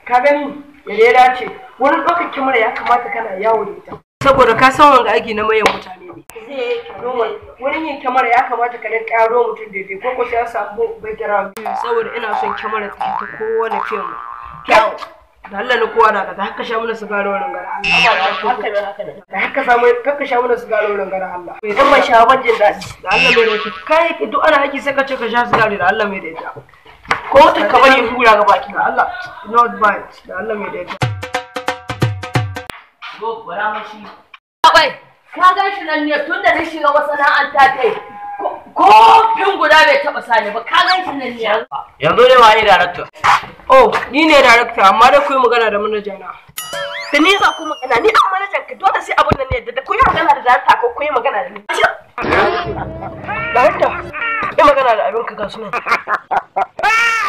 ka gani yadda ya dace wurin ɗaukar kyamara ya kamata kana yawo da ita saboda ka san wanga aiki na mayan mutane ne normal wurin yin kyamara ya kamata ka rinka yaro mutum daidai ko ko sai ya samu background saboda ina son kyamara ta ta kowane fim kyau da Allah na kowa da ka haka sha mana sigaro wannan gara Allah da haka samu haka sha mana sigaro wannan gara Allah idan ban sha ban jin daɗi da Allah mai da kai duk ana aiki sai ka ce ka sha sigaro da Allah mai da ita ko ta ka bari hura ga baki da Allah not bite da Allah mai da ita Go, gwada mashi. Abai, ka gan shi nan ne tun da na shiga masana'anta kai. Ko fin guda bai taɓa sani ba, ka gan shi nan ne. Yanzu ne waye director. oh ni ne director amma da ku yi magana da manaja na Da ni za ku magana ni an manajan ka dole sai abun nan ne da ku yi magana da darata ko ku yi magana da ni. director yi magana da abin ka ga sunan